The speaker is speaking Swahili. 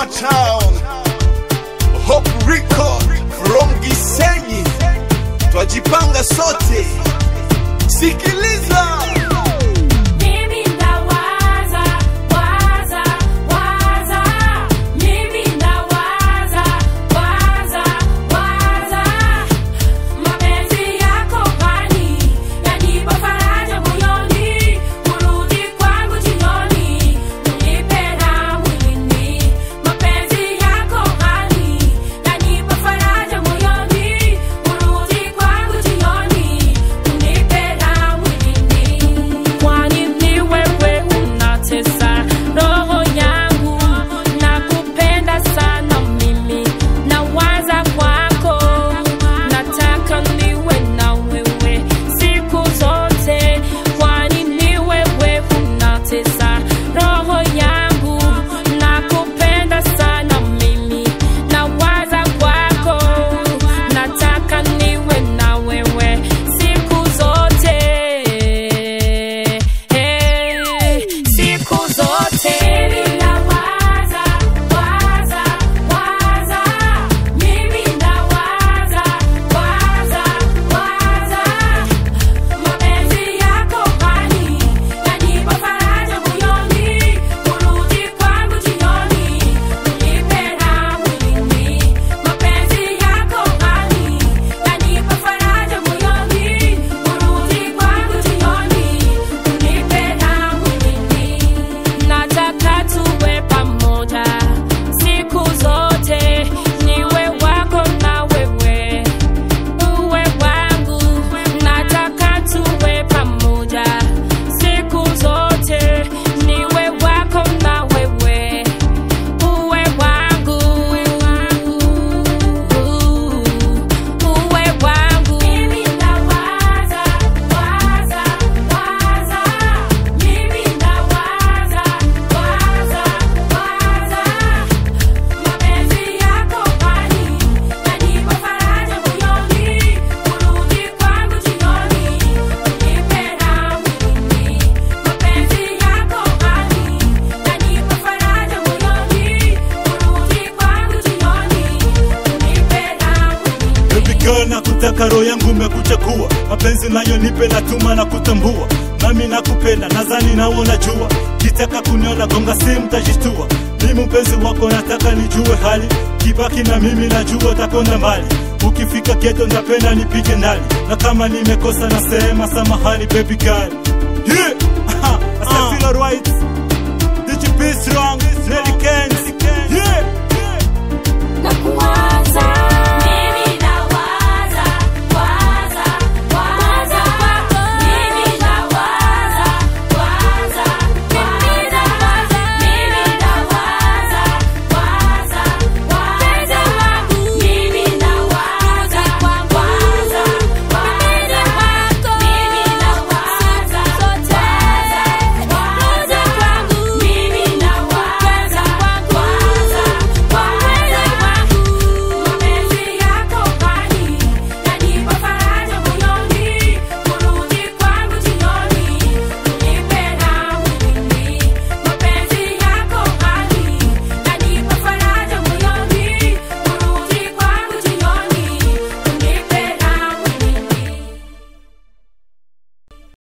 Town. Hope Rico from Gisenyi. Twajipanga sote. Sikiliza. Mimi ndawaza, waza, waza. Mimi ndawaza, waza, waza. Mapenzi yako kwani yanipa faraja moyoni. Kurudi kwangu jioni, unipe raha mwilini. Mapenzi yako kwani yanipa faraja moyoni. Kurudi kwangu jioni, unipe raha mwilini. Kwani ni wewe unatesa roho yangu, nakupenda sana mimi, nawaza kwako, nataka niwe na wewe siku zote. Kwani ni wewe unatesa roho yangu, nakupenda sana mimi, nawaza kwako, nataka niwe na wewe siku zote. Hey, siku zote. Nawaza, waza, waza. Mimi nawaza, waza, waza. Mapenzi yako kwani yanipa faraja moyoni. Kurudi kwangu jioni, unipe raha mwilini. Mapenzi yako kwani yanipa faraja moyoni. Kurudi kwangu jioni, unipe raha mwilini. Nataka tuwe pamoja siku zote, niwe wako na wewe uwe wangu. Nataka tuwe pamoja siku zote, niwe wako na wewe uwe wangu, uwe wangu. Mimi nawaza, waza, waza. Mimi nawaza, waza, waza. Mapenzi yako kwani yanipa faraja moyoni. Kurudi kwangu jioni, unipe raha mwilini. Mapenzi yako kwani yanipa faraja moyoni. Kurudi kwangu jioni, unipe raha mwilini. Baby girl na kutaka roho yangu umekuchakua mapenzi nayo nipe natuma na kutambua nami nakupenda nadhani nawe unajua kitaka kuniona gonga simu tajishtua mimi mpenzi wako nataka nijue hali kibaki na mimi najua utakonda mbali ukifika geto ndapenda nipige ndani na kama nimekosa nasema samahani baby girl yeah. I say feel alright Did you be strong? Nelly Kens